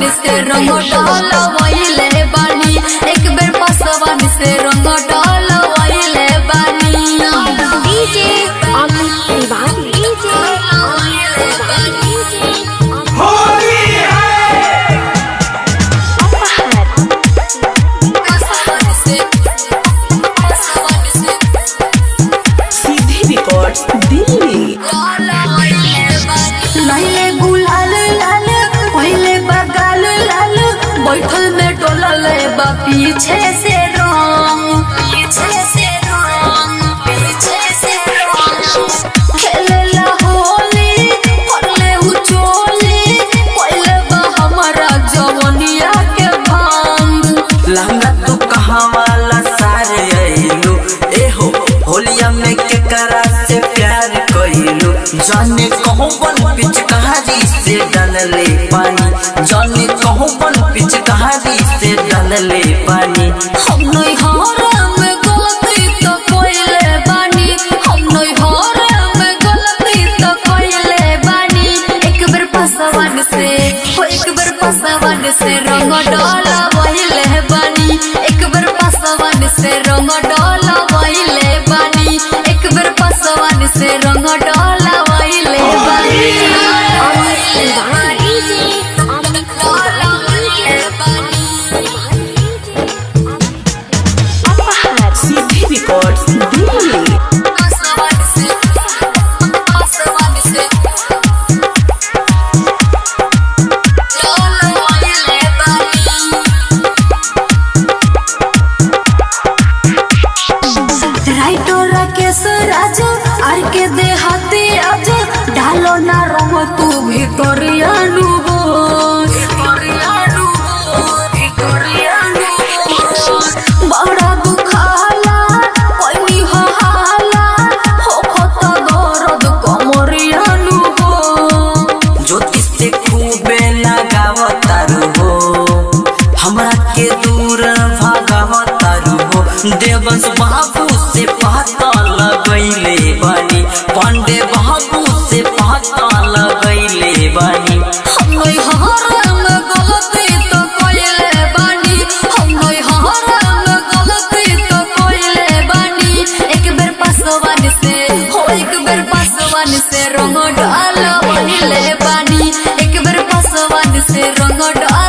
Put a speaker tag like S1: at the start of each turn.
S1: से रंग डलवैले बानी एक बेर पसवन से रंग डलवैले बानी
S2: डीजे अमित तिवारी डीजे अमित तिवारी
S3: होली है
S2: अपहर
S1: पसवन से पसवन से
S4: सीधी रिकॉर्ड्स दिल्ली
S1: लाले गुलाल लाल पहले बगाल लाल बैठल में डोलल बा पीछे से रंग पीछे से रंग पीछे से रंग खेलेला होली पड़ले उचोली पहले बा हमारा जवनिया के भांग
S4: लहंगा तू कहाँ वाला सारे आइलू एहो होलिया में के करा से प्यार कइलू जाने कहूँ बन पिचकारी से डलले पानी जाने कहूँ बन पिचकारी से डलले पानी
S1: हम नहीं हारे में गलती तो कोइले बानी हम नहीं हारे में गलती तो कोइले बानी एक बेर पसवन से हो एक बेर पसवन से रंग डाला वहिले बानी एक बेर पसवन से रंग डाला वहिले बानी एक बेर पसवन से रंग डाला वहिले बानी
S2: अमित तिवारी डीजे अमित तिवारी अपहर
S4: सीधी रिकॉर्ड्स दिल्ली
S1: पसवन से पसवन से डाला वहिले बानी राइटो राकेश राज आर के देहाती आज ढालो ना रंग तू भितरियानु हो भितरियानु हो भितरियानु हो बड़ा दुखाला कोई हाला हो खत दर्द कमरियानु हो
S4: ज्योति से खूबे लगावतारू हो हमरा के दूर भागावतारू हो देवंश बाबू से पता लगैले बानी पांडे बाबू से पता लगैले बानी
S1: हम नहीं हारे में गलती तो कोइले बानी हम नहीं हारे में गलती तो कोइले बानी एक बेर पसवन से हो एक बेर पसवन से रंग डाल वहिले बानी एक बेर पसवन से रंग डाल